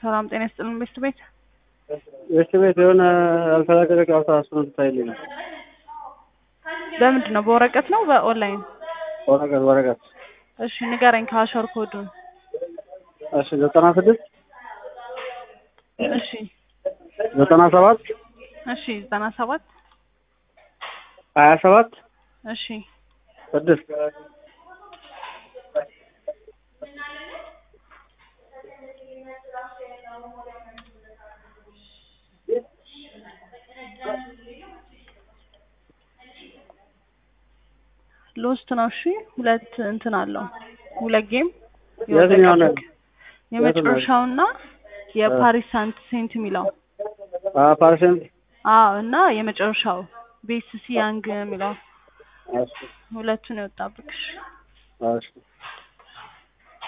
ሰላም ጤና ይስጥልን ቤስት ቤት ቤስት ቤት የሆነ ያልተለቀቀ ጨዋታ እሱን እንድታይልኝ ነው። በምንድን ነው? በወረቀት ነው በኦንላይን? ወረቀት ወረቀት። እሺ ንገረኝ ከአሸር ኮዱን። እሺ ዘጠና ስድስት እሺ ዘጠና ሰባት እሺ ዘጠና ሰባት ሀያ ሰባት እሺ ስድስት ሎስት ነው። እሺ ሁለት እንትን አለው ሁለት ጌም የትኛው ነው? የመጨረሻውና የፓሪስ ሳንት ሴንት የሚለው ፓርሰንት አዎ እና የመጨረሻው ቤስ ሲ ያንግ የሚለው እሺ ሁለቱን የወጣብክ እሺ እሺ